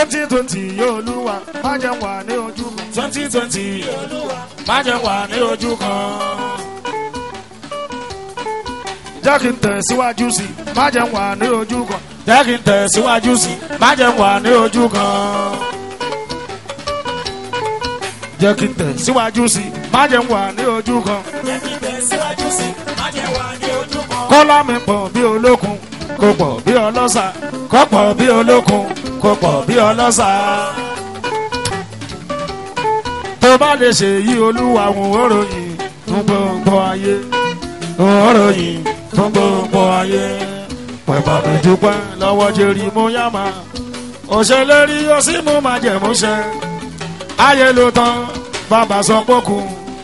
twenty twenty yóò lúwa má jẹ́ wà ní ojú kan. twenty twenty má jẹ́ wà ní ojú kan. jẹ́ kí n tẹ̀síwájú sí i má jẹ́ wà ní ojú kan. jẹ́ kí n tẹ̀síwájú sí i má jẹ́ wà ní ojú kan. jẹ́ kí n tẹ̀síwájú sí i má jẹ́ wà ní ojú kan. kọ́lá mi pọ̀ bí olókun kò pọ̀ bí ọlọ́sà kò pọ̀ bí olókun kò pọ̀ bí ọlọ́sà. tó bá lè ṣe yí olúwa òun ó ròyìn fún gbogbo ayé òun ó ròyìn fún gbogbo ayé. pẹ̀pà mi dúpẹ́ lọ́wọ́ jerry muyama òṣèlérí ó sì mú májẹ̀múṣẹ ayé ló tán bàbá sọ pókù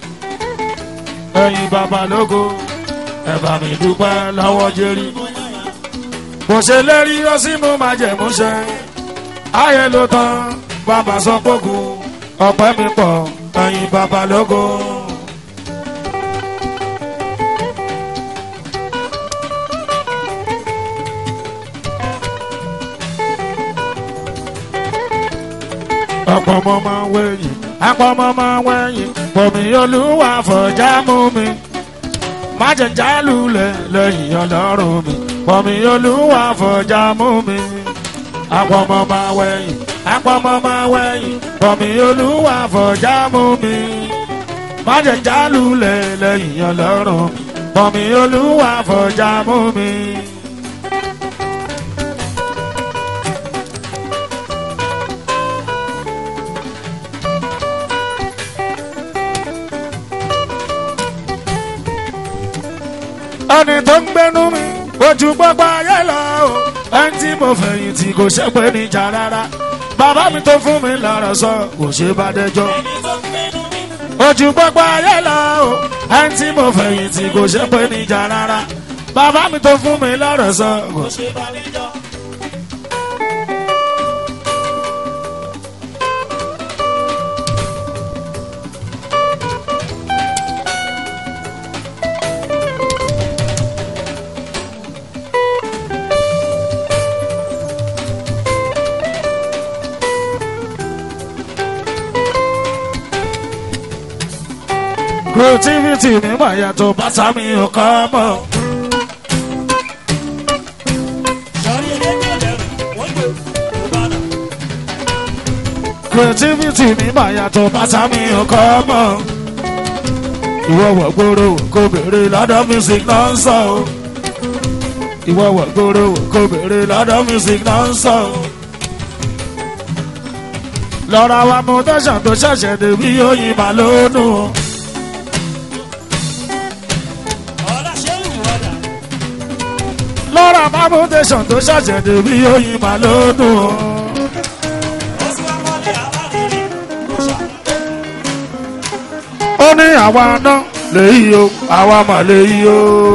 ẹ̀yìn bàbá lógo ẹ̀bà mi dúpẹ́ lọ́wọ́ jerry kò ṣe lérí ó sì mú májẹ̀múṣẹ ayé ló tán bàbá sọ pókù ọ̀pẹ́ mi pọ̀ ẹ̀yìn bàbá lógo. ọ̀pọ̀ ọmọ máa ń wẹ̀yìn apọ̀ ọmọ máa ń wẹ̀yìn pọ̀mí olúwa fọ̀já mú mi má jẹ́ jálulẹ̀ lẹ́yìn ọlọ́run mi pọ̀mí olúwa fọ̀já mú mi apọ̀ ọmọ máa wẹ̀yìn apọ̀ ọmọ máa wẹ̀yìn pọ̀mí olúwa fọ̀já mú mi má jẹ́ jálulẹ̀ lẹ́yìn ọlọ́run mi pọ̀mí olúwa fọ̀já mú mi. ẹni tó ń gbẹnu mi ojú gbogbo ayé lọ o ẹni tí mo fẹ̀yìntì kò ṣẹ́pẹ́ níjà rárá bàbá mi tó fún mi lọ́rọ̀ sọ kò ṣe bá dẹjọ́ ojú gbogbo ayé lọ o ẹni tí mo fẹ̀yìntì kò ṣẹ́pẹ́ níjà rárá bàbá mi tó fún mi lọ́rọ̀ sọ kò ṣe bá dẹjọ́. creativity mi máa yàtọ̀ bàtà mi ò kọ́ mọ́. creativity mi máa yàtọ̀ bàtà mi ò kọ́ mọ́. ìwọ wọ̀ gbòòrò kò béèrè lọ́dọ̀ music náà ń sọ o. ìwọ wọ̀ gbòòrò kò béèrè lọ́dọ̀ music náà ń sọ o. lọ́ra wa mú tẹ̀sán tó ṣẹ̀ṣẹ̀ débi oyin màlúùnù o. lọ́ra bábúdéṣàn tó ṣàṣẹ̀dẹ̀ bí oyin mà lódùn o. ó ní àwa ná lèyí o àwa mà lèyí o.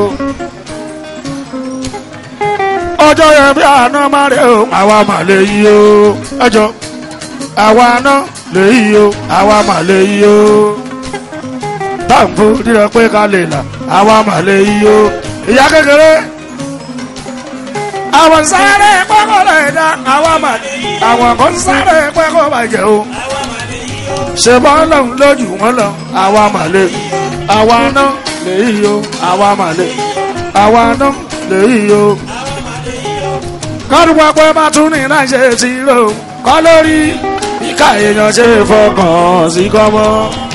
ọjọ́ yẹn bí àná má rè o àwa mà lèyí o. ẹjọ́ àwa ná lèyí o àwa mà lèyí o. táǹfù díẹ̀ pé ká lè là àwa mà lèyí o. ìyá kékeré àwọn sáré pẹ́kọ̀ lè dá àwọn àmàlẹ́ àwọn kan sáré pẹ́kọ̀ bàjẹ́ o ṣe bọ́ lọ́hùn lójú wọn lọ àwọn àmàlẹ́ àwọn aná lè yí o àwọn àmàlẹ́ àwọn aná lè yí o. kọ́dùpọ̀ pé bá tún ní náà ṣe ti rò kọ́ lórí ìka èèyàn ṣe fọkàn sí kọ́mọ́.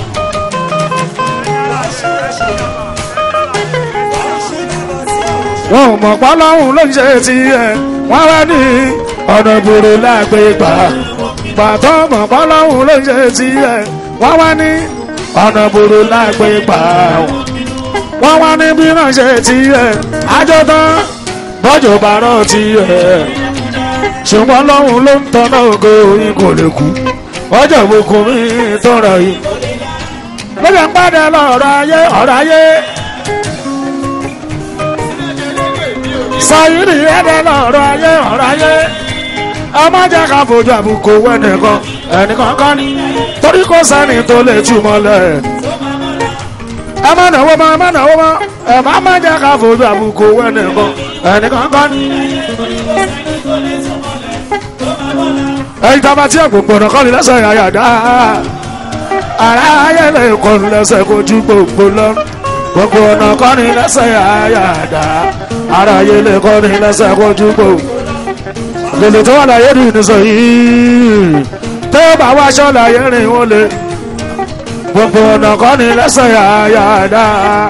wọn ò mọ̀ pọ́lọ́hún ló ń ṣe tiẹ̀ wọ́n wá ní ọ̀nà ìbòrò lágbè gbà pàtó mọ̀ pọ́lọ́hún ló ń ṣe tiẹ̀ wọ́n wá ní ọ̀nà ìbòrò lágbè gbà wọ́n wá ní bí náà ṣe tiẹ̀ àjọ tán bọ́jọ̀ bàárọ̀ tiẹ̀ ṣùgbọ́n lọ́hún ló ń tọ́nà ògo yín kò lè kú ọjọ́ ìbùkún mi tó rọ̀ yìí lóye ń pàdé lọ́rọ̀ ayé ọ̀rọ̀ ayé. sayiri ẹdẹ lọrọ ayé ọrọ ayé ọmọ jẹ ká fojú àbùkù wẹnìkan ẹnìkan kan ní torí kò sẹ́ni tó lè túmọ̀ lẹ̀ ẹ má náwó mọ́ ẹ má náwó mọ́ ẹ má má jẹ ká fojú àbùkù wẹnìkan ẹnìkan kan ní. ẹyin tá a bá tí àgbòǹgbò ọ̀nà kọ́ni lẹ́sẹ̀ àyàdá ara ayé lè kọ́ni lẹ́sẹ̀ kojú gbogbo lọ gbogbo ọ̀nà kọ́ni lẹ́sẹ̀ àyàdá ara ayé lè kọ́ni lẹ́sẹ̀ kojú gbogbo lèlè tó wà láyé rìn ní sọ yìí tó bá wá aṣọ láyé rìn ó lè gbogbo ọ̀nà kọ́ni lẹ́sẹ̀ àyàdá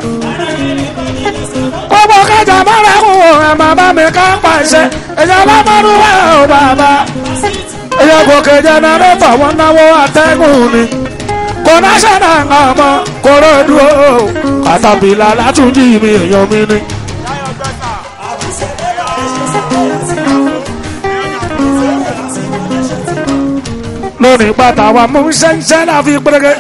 gbogbo kẹjà mọ́ra kù ẹ̀ màmá mi ká pàṣẹ ìjọba mọ́rú wà ó bàbá ẹyọ gòkè jẹnẹrétọ̀ wọn náwó atẹ́gùn ni kò náṣẹ́nà ọmọ kóró dúró kàtàbílà látúndì mi èèyàn mi ni. lónìí bàtà wa mú ṣẹ́ńṣẹ́ náà fi pérégé.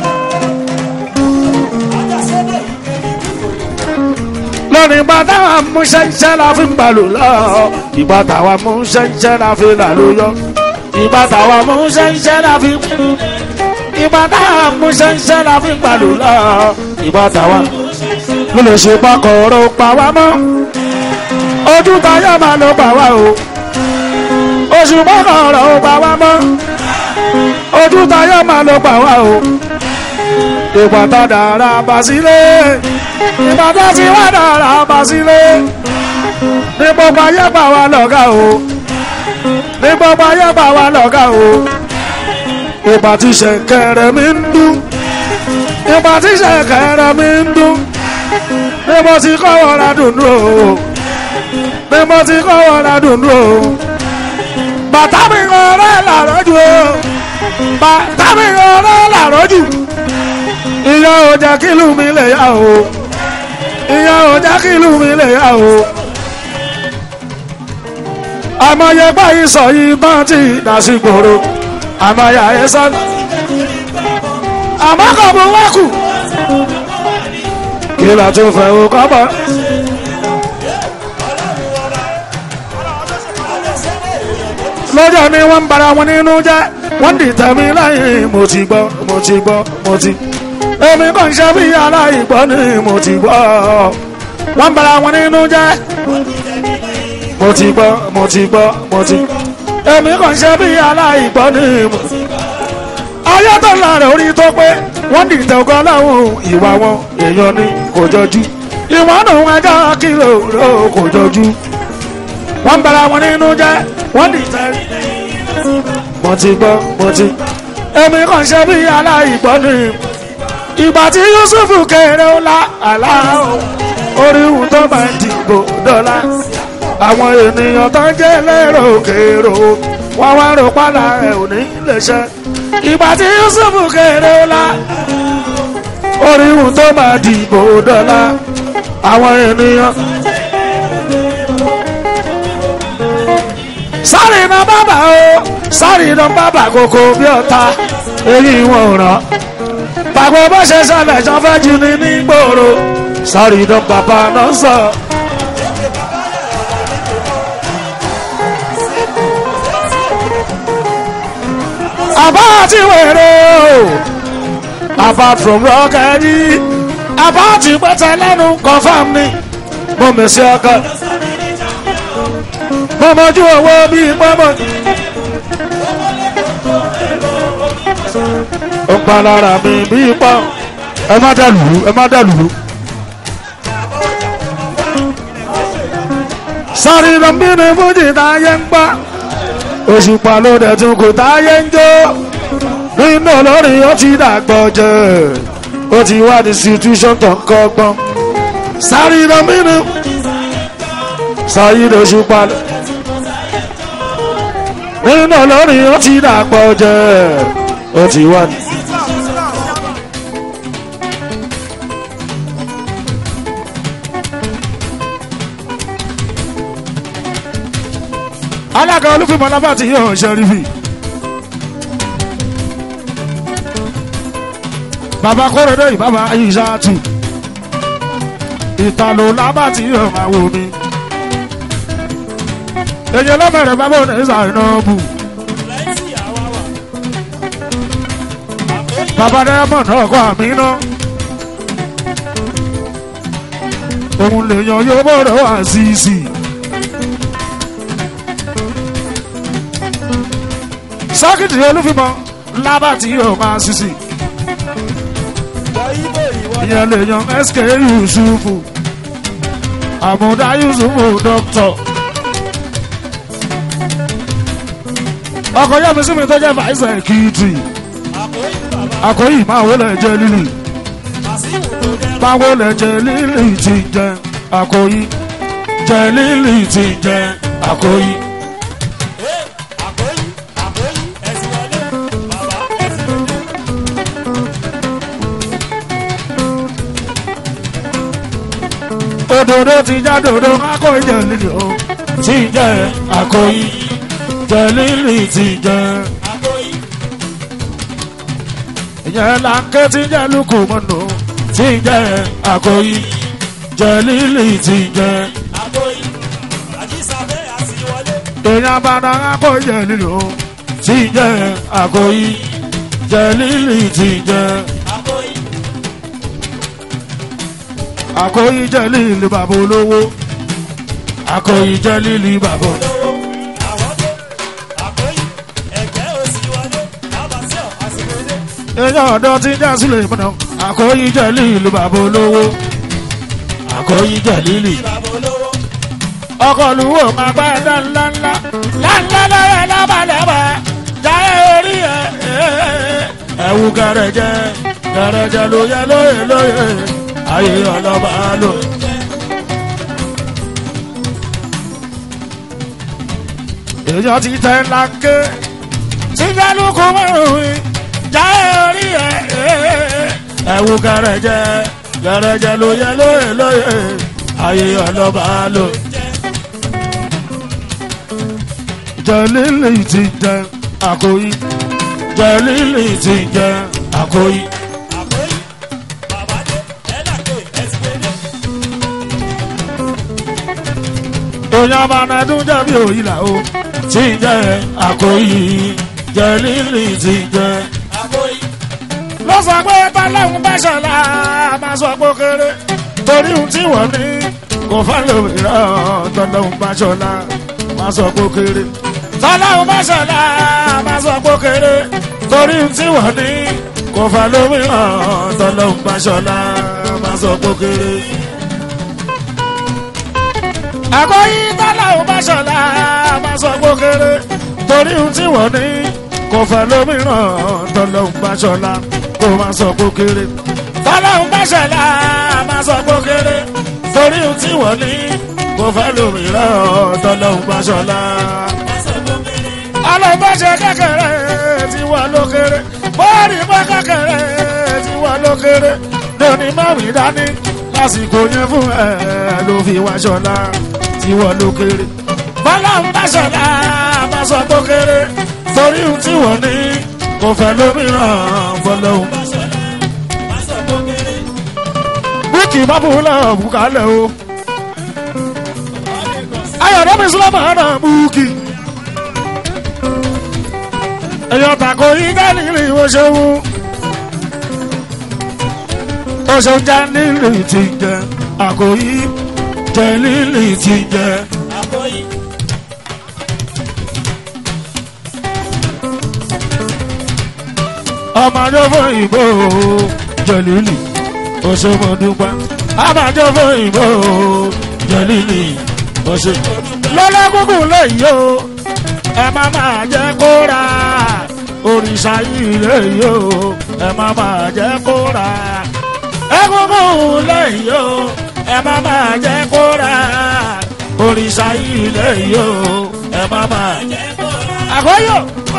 lónìí bàtà wa mú ṣẹ́ńṣẹ́ náà fi gbàlù lọ ìbàtà wa mú ṣẹ́ńṣẹ́ náà fi làlú yọ ìgbà táwa mú ṣẹ́ńṣẹ́ la fi ìgbà táwa mú ṣẹ́ńṣẹ́ la fi gbàlù lọ ìgbà táwa ló lè ṣe pakọ̀ọ̀rọ̀ pa wá mọ́ ojú tayọ̀ máa ló pa wá o oṣù pakọ̀ọ̀rọ̀ pa wá mọ́ ojú tayọ̀ máa ló pa wá o ìgbà tá dára bá sílé ìgbà tá ti wá dára bá sílé ní gbogbo ayé pa wá lọ́gà o ní gbogbo ayé bá wa lọ́gà o ìgbà tí ṣẹ̀kẹ̀rẹ̀ mi ń dún ìgbà tí ṣẹ̀kẹ̀rẹ̀ mi ń dún ní mo ti kọ́ wọ́ra dùnú o ní mo ti kọ́ wọ́ra dùnú o bàtà mi ọ̀rẹ́ làrọ́jù o bàtà mi ọ̀rẹ́ làrọ́jù ìyá ò jẹ́ kílù mi lè yá o ìyá ò jẹ́ kílù mi lè yá o àmọye báyìí sọ yìí bá ti dàsí gbòòrò àmọye àyẹsọ àmọ́ kò mú wákù kí la tún fẹ́ o kọ́bọ̀. lọ́jọ́ ni wọ́n ń bara wọn nínú jẹ́ wọ́n dì tẹ̀mí lẹ́yìn mo ti gbọ́ mo ti gbọ́ mo ti. èmi kàn ṣe bí aláìgbọ́ ni mo ti gbọ́ wọ́n ń bara wọn nínú jẹ́ mo ti gbọ́ mo ti gbọ́ mo ti. èmi kàn ṣe bí aláìgbọ́ ni mo. ayé tó la rẹ̀ orí tó pé wọ́n dìtẹ̀ ọgọ́ láwọn ìwà wọn èèyàn ni kò jọjú. ìwọ́n nù ẹjọ́ kìlò ló kò jọjú. wọ́n bara wọn nínú jẹ́ wọ́n dìtẹ̀. mo ti gbọ́ mo ti. èmi kàn ṣe bí aláìgbọ́ ni. ìgbà tí Yusufu kéré ó la àlá orí ohun tó máa ń dìbò dọ́là àwọn ènìyàn tó ń jẹ́ lérò kèrò wọ́n wá rò pálá ẹ̀ ò ní lè ṣe. ìgbà tí Yusuf kéré la orí ohun tó máa dìbò dọ́là àwọn ènìyàn. sáré iná bàbà o sáré iná bàbà kòkó bí ọ̀tá èyí wọn ò ràn. pàgbọ́ bó ṣe ṣẹlẹ̀ jọ fẹ́ jí ni ní gbòòrò sáré iná bàbá náà sọ. about wèrè o apart from rọ́kẹ́rì about pẹ́tẹ́ lẹ́nu confam ni mo mèsì ọkọ mo mọjú owó bíi pọ́nmọ́ ó pa lára mi bíi pọ́n ẹ má dàlú ẹ má dàlú. sáré lọ́nbí ni fújì táyé ń pa òṣùpá ló dẹ̀ tún kò táyé ń jó nínú olórin ó ti dàgbọ́ jẹ́ ó ti wá ní situation tó ń kọ́gbọ́n sáré lọ́mínú sáré lóṣùpá nínú olórin ó ti dàgbọ́ jẹ́ ó ti wá ní. alága olúfìmọ̀ lábà tí yóò ṣe rí fi. bàbá kórèdé ìbábà ayíṣàtù ìtàlù lábà tí yóò máa wò mí. èyí lọ́bẹ̀rẹ̀ bàbá òní ìsàìnàbù. bàbá dẹ́mọ̀ náà kọ́ àmì náà. òun lè yan yóò bọ̀rọ̀ wá sí i sí i. sákìtì olúfimọ lábàtì yóò máa ṣiṣì ìyẹn lè yan sk yusufu àmúdá yusufu dókítà ọkọ yẹmi sí mi tó jẹ fàìsà kìtì àkóyì máa wọlé jẹ lílì máa wọlé jẹ lílì ti jẹ àkóyì jẹ lílì ti jẹ àkóyì. òdòdó ti já dòdò akóyì jẹ lílì o ti jẹ àkóyì jẹ lílì ti jẹ. ìyẹn là ń ké tí jẹ́ lukú mọ́nù tí jẹ́ àkóyí jẹ́ lílì tí jẹ́. èèyàn bàdà àkóyí jẹ́ lílì o tí jẹ́ àkóyí jẹ́ lílì tí jẹ́. àkóyí jẹ́ lílì bàbá olówó àkóyí jẹ́ lílì bàbá olówó. èèyàn ọ̀dọ́ ti já sílẹ̀ mọ́nà àkóyí jẹ́ lílù bàbá olówó àkóyí jẹ́ lílì. ọkọ̀ lùwò máa bá ẹ̀dá ńlá ńlá ńlá lọ́rẹ̀ lábàlẹ́bà jáde orí ẹ̀ ẹ̀wù gẹ̀rẹ̀jẹ̀ gẹ̀rẹ̀jẹ̀ ló yẹ lóye lóye ayé ọlọ́ba lò. èèyàn ti tẹ̀ ńlá ké tí jálùkù márùn-ún jáde orí ẹ̀ ẹ̀wù gẹ̀rẹ̀jẹ̀ gẹ̀rẹ̀jẹ̀ ló yẹ lóye lóye ayé ọlọ́ba lò. jẹ̀lílì ti jẹ àkóyí jẹ̀lílì ti jẹ àkóyí. èèyàn abànàdún jẹ̀bi òyìnlá o ti jẹ àkóyí jẹ̀lílì ti jẹ ló sọ pé báláwọn bá ṣọlá máa sọ pé ó kéré torí ohun tí wọ́n ní kò fálòmíràn tọ́lọ́hún bá ṣọlá máa sọ pé ó kéré tọ́lọ́hún bá ṣọlá máa sọ pé ó kéré torí ohun tí wọ́n ní kò fálòmíràn tọ́lọ́hún bá ṣọlá máa sọ pé ó kéré. àkọ́yí tọ́lọ́hún bá ṣọlá máa sọ pé ó kéré torí ohun tí wọ́n ní kò fálòmíràn tọ́lọ́hún bá ṣọlá kó máa sọ pé kéré. tọ́lọ́hún bá ṣẹlá máa sọ pé kéré. torí ohun tí wọ́n ní kò fẹ́ lómìíràn tọ́lọ́hún bá ṣọlá. ọlọ́mọṣẹ kékeré tí wọ́n ló kéré. bọ́ọ̀rì bọ́ kékeré tí wọ́n ló kéré. lóní mọ́mí dání lásìkò yẹn fún ẹ ló fi wá ṣọlá tí wọ́n ló kéré. tọ́lọ́hún bá ṣẹlá máa sọ pé kéré. torí ohun tí wọ́n ní kò fẹ́ lómìíràn fọlọ́hún. bíkì bá bú lọ́wọ́ bùkálẹ̀ o. ayọ̀dọ́ mi sílẹ̀ máa nà búkì. èèyàn tàkó yí dání rí o ṣeun. o ṣeun já nílì tí jẹ àkòyí jẹ lílì tí jẹ. ọmọdé fún ìbò jẹlílì oṣomọdúpẹ ọmọdé fún ìbò jẹlílì oṣù. lọ́lọ́gúngún lẹ́yìn o ẹ má máa jẹ́ kó ra òrìṣà yìí lẹ́yìn o ẹ má máa jẹ́ kó ra egúngún lẹ́yìn o ẹ má máa jẹ́ kó ra òrìṣà yìí lẹ́yìn o ẹ má máa jẹ́ kó ra. àkóyò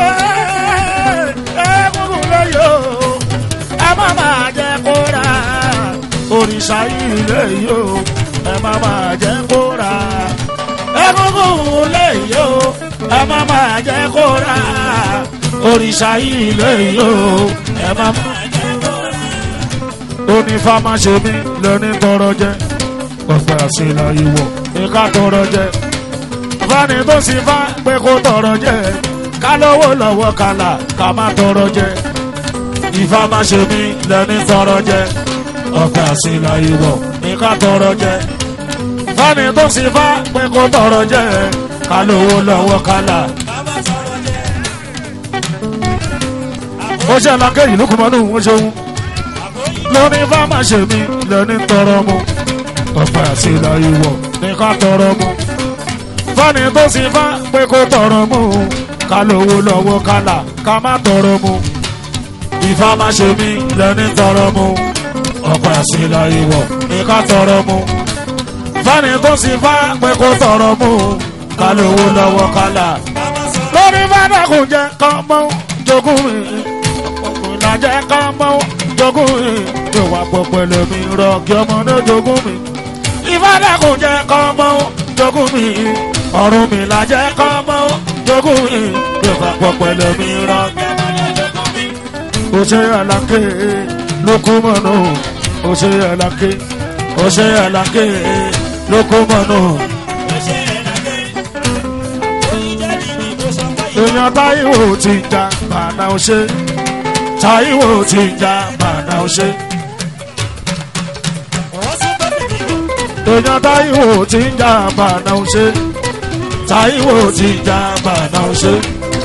egúngún lẹ́yìn o ẹ má máa jẹ́ kó ra òrìṣà yìí lẹ́yìn o ẹ má máa jẹ́ kó ra egúngún lẹ́yìn o ẹ má máa jẹ́ kó ra òrìṣà yìí lẹ́yìn o ẹ má máa jẹ́ kó ra. onífàmà ṣe mí lóní tọrọ jẹ ọgbà sílẹ̀ ìwọ ìka tọrọ jẹ fani tó sì fá pé kó tọrọ jẹ ká lówó lọ́wọ́ kàlà ká má tọrọ jẹ ìfàmà ṣe mí lóní tọrọ jẹ ọgbà sílẹ̀ ìwọ ìka tọrọ jẹ fani tó sì fá pé kó tọrọ jẹ ká lówó lọ́wọ́ kàlà. ó ṣe alákẹ́ ìlú kùmọ́nù wọn ṣeun lóní bá má ṣe mí lẹ́ni tọrọ mu ọ̀pẹ àti ìlà ìwọ̀ ní ká tọrọ mu fani tó sì fá pé kó tọrọ mu ká lówó lọ́wọ́ kálà ká má tọrọ mu ìfá má ṣe mí lẹ́ni tọrọ mu ọ̀pẹ àti ìlà ìwọ̀ ní ká tọrọ mu fani tó sì fá pé kó tọrọ mu ká lówó lọ́wọ́ kálà lórí fada kò jẹ́ kán mọ́ jogún mi ìlàjẹ́ kán mọ́ jogún mi ìwà pọ̀pẹ̀lẹ̀ mi rọ kí ọmọdé jogún mi ìfada kò jẹ́ kán mọ́ jogún mi ọ̀run mi làjẹ́ kán mọ́ jogún mi ìwà pọ̀pẹ̀lẹ̀ mi rọ kí ọmọdé jogún mi. ó ṣe àlàkè lókùmọ̀nù ó ṣe àlàkè ó ṣe àlàkè lókùmọ̀nù. èèyàn táíwò ti ń ja bàdà ọṣẹ táíwò ti ń ja bàdà ọṣẹ. èèyàn táíwò ti ń ja bàdà ọṣẹ táíwò ti ń ja bàdà ọṣẹ.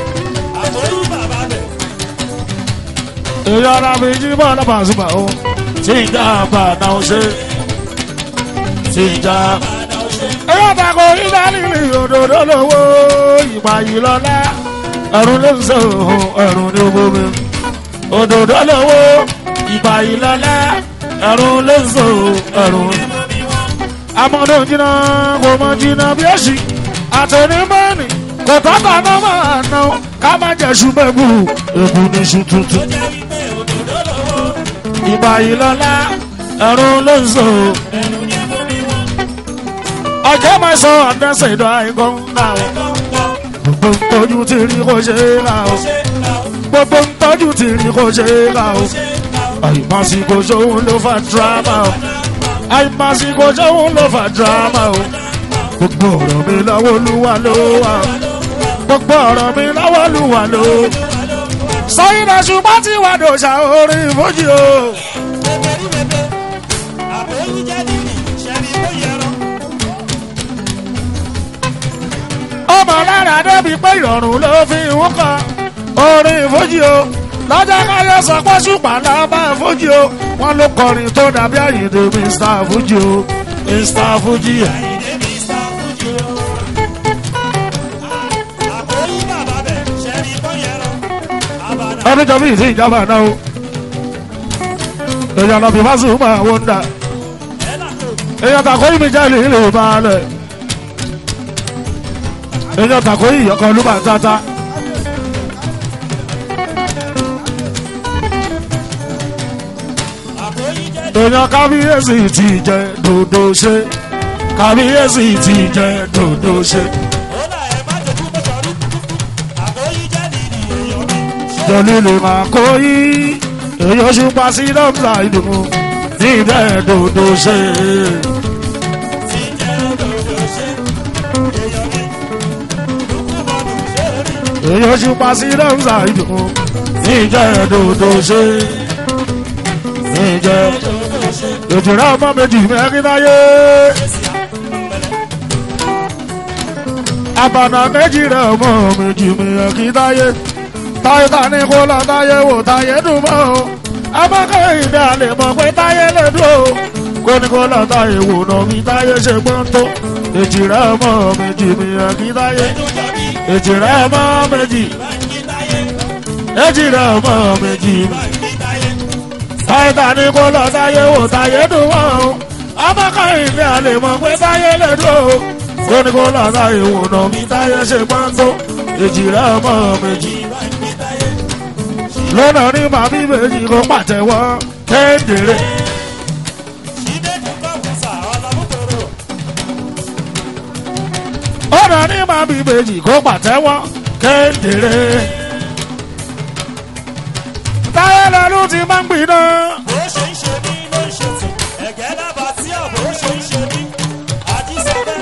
èèyàn arábí jíbọ̀ lọ́pàá àzùmọ̀ o ti ń ja bàdà ọṣẹ ti ń ja. èèyàn tako ìdálìlì òdòdó lówó ìgbà yìí lọ́lá ẹ̀rùn ló ń sọ ẹ̀rùn ní owó mi. òdòdó lọ́wọ́ ìgbà ìlọ́lá ẹ̀rùn ló ń sọ ẹ̀rùn. amọ̀dé jìnnà kò mọ jìnnà bí èsì àtẹnumọ́ni kò tọ́kọ̀ náà máa ná ká má jẹ́ ṣùgbẹ́gbù ègbù ní ṣù tuntun. ìgbà ìlọ́lá ẹ̀rùn ló ń sọ. ọjọ́ máa sọ àdẹ́sẹ̀ ìdọ̀ àìkọ́ ńlá gbogbo ntọ́jú ti rí kó ṣe é ra o gbogbo ntọ́jú ti rí kó ṣe é ra o àìmásìkò ṣòun ló fa dírámà o àìmásìkò ṣòun ló fa dírámà o gbogbo ọ̀rọ̀ mi lọ́wọ́ olúwa ló wà gbogbo ọ̀rọ̀ mi lọ́wọ́ olúwa ló sọyìn náà ṣùgbọ́n tí wàá dòṣà orin ìfojì o. ọmọ lára débi pé ìrọ̀rùn ló fi ń kọ orin ìfojì o lọ́jọ́ káyọ̀ sọ pé ṣùpà lábá ìfojì o wọ́n ló kọrin tó dàbí àyèdè mr fuji o mr fuji. ọdún jọ bí ìsí ìjọba náà o èèyàn lọ bí fásitì máa wọ́n dà èèyàn tàkó ìmì jẹ́ ìlú ìlú balẹ̀ èèyàn tàkó ìyọkọ olúmọ tata. èèyàn kábíyèsí ti jẹ dòdò ṣe kábíyèsí ti jẹ dòdò ṣe. jọlílì máa kó yí èyí oṣù pa sí dọ́kítà ìdùnnú ní ìbẹ́ dòdò ṣe. èyí oṣù pa sí dọ́kítà ìdùnnú ní ìjẹ́ dòdò ṣe. ní ìjẹ́ ìtura ọmọ méjì mẹ́rin láyé. àbànà méjì rẹ̀ ọmọ méjì mẹ́rin láyé táyé ta ní kó lọ táyé wò táyé dùn mọ́ o abákẹ́ ìdá lè mọ̀ pé táyé lè dùn o kó ní kó lọ táyé wò náà bí táyé ṣe gbọ́n tó èjì rẹ̀ ọmọ méjì mìíràn kí táyé èjì rẹ̀ ọmọ méjì èjì rẹ̀ ọmọ méjì táyé ta ní kó lọ táyé wò táyé dùn mọ́ o abákẹ́ ìdá lè mọ̀ pé táyé lè dùn o kó ní kó lọ táyé wò náà bí táyé ṣe gbọ́n tó èjì rẹ̀ ọmọ méjì lọ́nà ní màmí méjì kó pàtẹ́wọ́ kéńdéré. ọ̀nà ní màmí méjì kó pàtẹ́wọ́ kéńdéré. táyé lọ́lú ti máa ń gbiná. bó ṣe ń ṣe mí ló ń ṣe tù ẹ̀gẹ́ lába tí àbò ṣe ń ṣe mí àjíṣẹ́fẹ́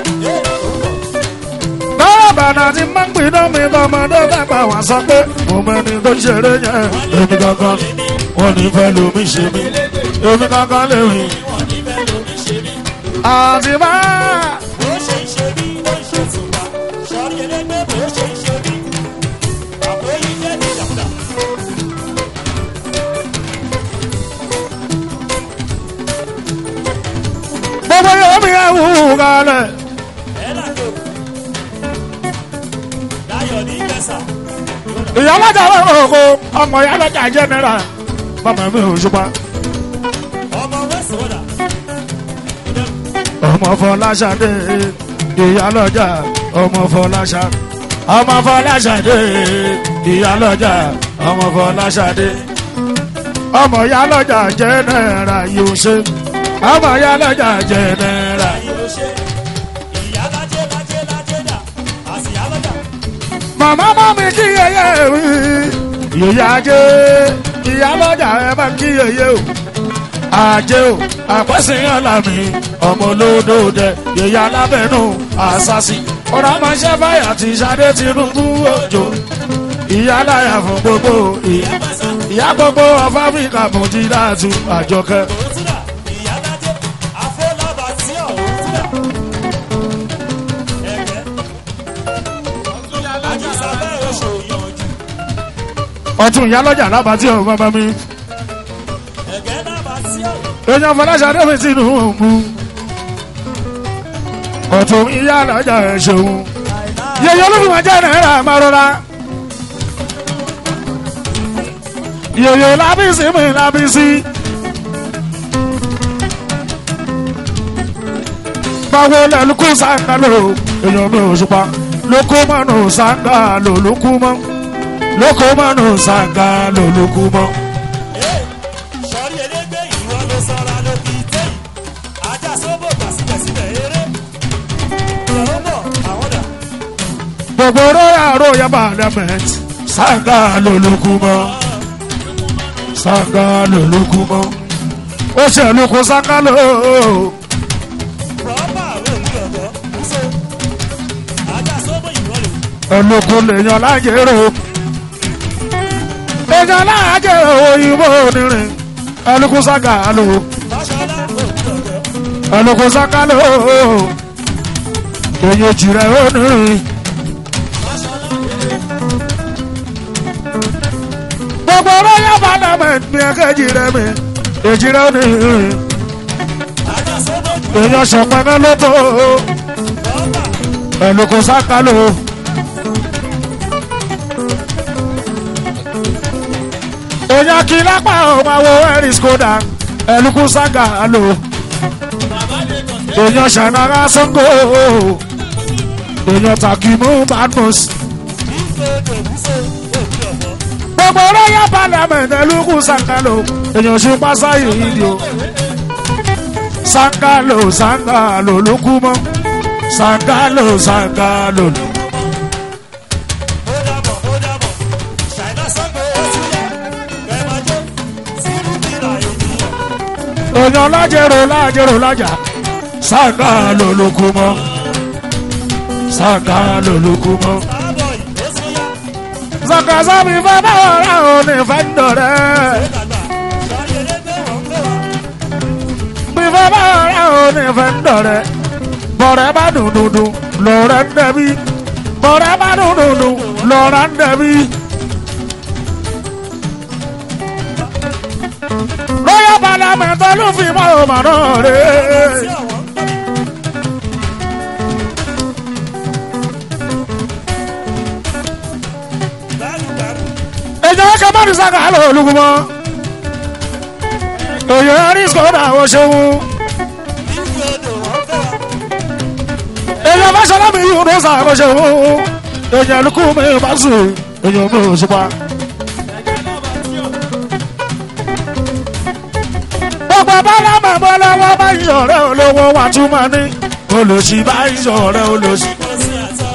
táyé bàdà ti máa ń gbiná mi lọ́mọdé dàgbà wá sọ pé mo mẹ́ni tó ṣeré yẹn èmi gangan wọ́n ní fẹ́ lómi ṣe mí èmi gangan lè rìn. wọ́n ní bẹ́ẹ̀ lómi ṣe mí àti bá bó ṣe ń ṣe mí ló ń ṣe tù wá sọrí elégbé bó ṣe ń ṣe mí àbò yìí jẹ́ ní ìdàkúdà lọ́jà lọ́kọ̀ ọmọ ìyá lọ́jà jẹ́nẹ́ra bàbá mi ò ṣùpá. ọmọ west wọ́dà ọmọ fọláṣadé ìyálọ́jà ọmọ fọláṣà ọmọ fọláṣadé ìyálọ́jà ọmọ fọláṣadé ọmọ ìyálọ́jà jẹ́nẹ́ra yóò ṣe ọmọ ìyálọ́jà jẹ́nẹ́ra. ayé ló ṣe ìyá lájẹ́ lájẹ́ lájẹ́ dà àsìyá lọ́jà màmá mọ́ mi kí yẹyẹ wí yòyà ajé ìyálọ́jà ẹ bá kí yẹyẹ o ajé o àpẹ́sìyàn làmì ọmọ olódòdẹ yòyà alábẹ́nu àṣàṣì ọ̀rọ̀ àmọ́ṣẹ́ báyà ti ṣadé Tinubu òjò ìyáláyà fún gbogbo ìyá ìyá gbogbo of Africa Mujidatu Àjọkẹ́. òtúdà ìyá lájẹ́ àfọlábà tí ọ̀ òtúdà ẹ̀gẹ́ àjíṣàbẹ̀ oṣù yànjú ọtún ìyálọ́jà lábàtí ọ̀hún bàbá mi ẹ̀gẹ́ lábà tí ọ̀ èèyàn Fọláṣadé mi Tinubu ọtún ìyálọ́jà ẹ̀ ṣeun. yẹyẹ olófin jẹ náírà máa rọra. yẹyẹ lábísí mi lábísí. báwo lẹ́lùkú sáńgá lò èèyàn mi ò ṣùpá lóko mọ́nù sáńgá lò lókú mọ́ lóko mọ́nù sáńgá lò lókú mọ́. sọrí elégbé ìwọ ló sọra ló fi tẹ́yìn ajá sóbò gbà síbẹ̀síbẹ̀ eré ìyàwó bọ̀ àwọn dà gbogbo róyà róyà parliament sáńgá lò lókú mọ́ sáńgá lò lókú mọ́ ó ṣèlú kó sáńgá lò rọ́bà rẹ̀ òwúrọ̀ bọ̀ kúso ajá sóbò ìwọ lò ẹlòkù lèèyàn lájẹrò èèyàn lájẹrò òyìnbó onírin ẹlòkù sáńgá lò fàṣọlá òwúrọ̀ bọ̀ ẹlòkù sáńgá lò èèyàn jìrẹ onírin. gbogbo róyà parliament ní ẹkẹjì rẹ mi èjì rẹ onírin ajá sóbò ìwọ èèyàn ṣọpẹ́ ló tó rọ́bà ẹlòkù sáńgá lò. èèyàn kì í lápá ò máa wo ẹ̀rí skoda ẹlùkù sága lò èèyàn ṣànàrà sango èèyàn takimu badmus ìgbòdo kúso òwúrọ̀ bọ̀ gbogbo royal parliament ẹlùkù sága lò èèyàn ṣùpá sáyé ìdí o sága lò sága lò lókù mọ́ sága lò sága lò lò. ó dàbọ̀ ó dàbọ̀ ṣàìná sango ó ti yá ẹ máa jó sínú bíra ènìyàn èèyàn lájẹrò lájẹrò lájà sága lò lókù mọ́ sága lò lókù mọ́. tábọ̀ ìwé sí yá Zakaza mi fẹ́ bá ọ̀rá òní fẹ́ ń dọ̀rẹ́. ó dàgbà sọrí elégbé wọ́n ń gbé wa. Mi fẹ́ bá ọ̀rá òní fẹ́ ń dọ̀rẹ́. Bọ̀rẹ́ bá dùn dùn dùn lọ́rẹ́ ń dẹ̀bi. Bọ̀rẹ́ bá dùn dùn dùn lọ́rẹ́ ń dẹ̀bi. Lọ́yà Parliament ló fi mọ́ ọmọ náà rẹ̀. sí àwọn gbẹrùgbẹrù Èjò kẹ́ mọ́ni sáka lọ olùkùmọ́. Òyò ẹ̀rí sọ́dà ó ṣeun. ìgbòdo wọ́n fẹ́ wa. èèyàn bá ṣọlá mi yóò lọ́sà àkọsẹ̀ òun èèyàn lukú mi bá sùn èèyàn mi ò ṣùpá. gbogbo bọ́lá màmá lọ́wọ́ bá yí ọ̀rẹ́ olówó wa tún máa ní olùsí bá yí ọ̀rẹ́ olùsí. kò sí àtọ́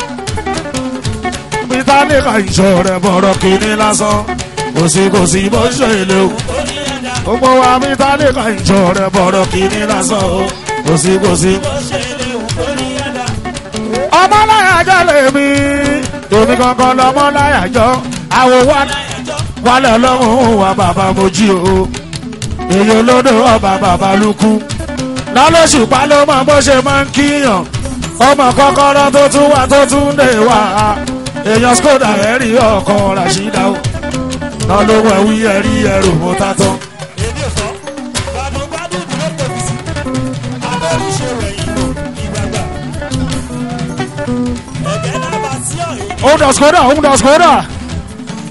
peter ní ká ìṣọ̀ rẹ̀ bọ̀rọ̀ kìíní lásán kò sí kò sí bó ṣe lè o. orí ẹ̀dá gbogbo wa peter ní ká ìṣọ̀ rẹ̀ bọ̀rọ̀ kìíní lásán o kò sí kò sí. bó ṣe lè wù orí ẹ̀dá. ọmọláyàjọ lèmi èmi kankan lọmọláyàjọ àwòwá wálé ọlọ́run wa bàbá mojí o èyí olódò ọba bàbá lukú lálọ́sùpá ló mọ bó ṣe máa ń kíyàn ọmọ kọ́kọ́rọ́ tó tún wà tó tún lè wà èèyàn skoda ẹ̀rí ọkọ̀ ràṣídà o náà ló wẹ̀ wí ẹ̀rí ẹrù mú tátọ́. èmi ò fọ́ gbàdúgbàdù dúró tóbi sí abẹ́rùṣe rẹ̀yìn lò ìgbàgbà. ẹ̀gẹ́ náà bá tí ọ̀ èyí òun dà skoda òun dà skoda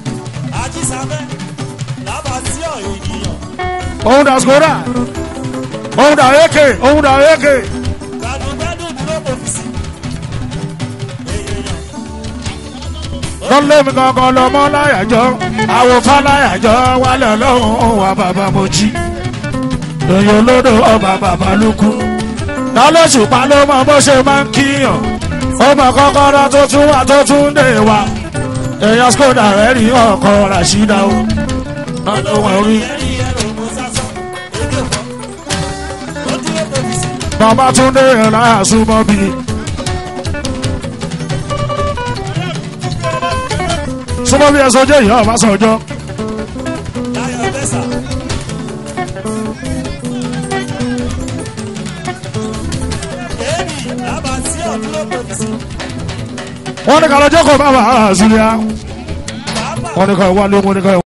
fẹ́ lábà sí ọ̀ ènìyàn òun dà skoda òun dà eke òun dà eke gbàdúgbàdùn dúró kò fi sí. èèyàn lọ́lẹ́mi kankan lọ́mọ láyàjọ́ àwòfá láyàjọ́ wálé ọlọ́run wà bàbá mojí èyí olódò ọba bàbá lukú lálẹ́sùpá ló mọ bó ṣe máa ń kíyàn ó mọ kọ́kọ́rọ́ tó tún wà tó tún dé wa èèyàn skoda rẹ̀ rí ọkọ̀ ràṣídà ó lọ́dọ̀ wọn rí ẹ̀rí ẹ̀rọ mo sásán èdè fọ́ ó dúró kò fi sí. bàbá tún dé láyà súnmọ́ bí súnmọ́ bí ẹsọ jẹ́ ìyá ọba sọjọ́ láyọ̀ bẹ́sà. èmi lábà sí ọ̀ dúró kò fi sí. wọ́n ní kàlọ́jọ́ kò bá wà á sílẹ̀ bàbá wọ́n ní kà wálé wọ́n ní kà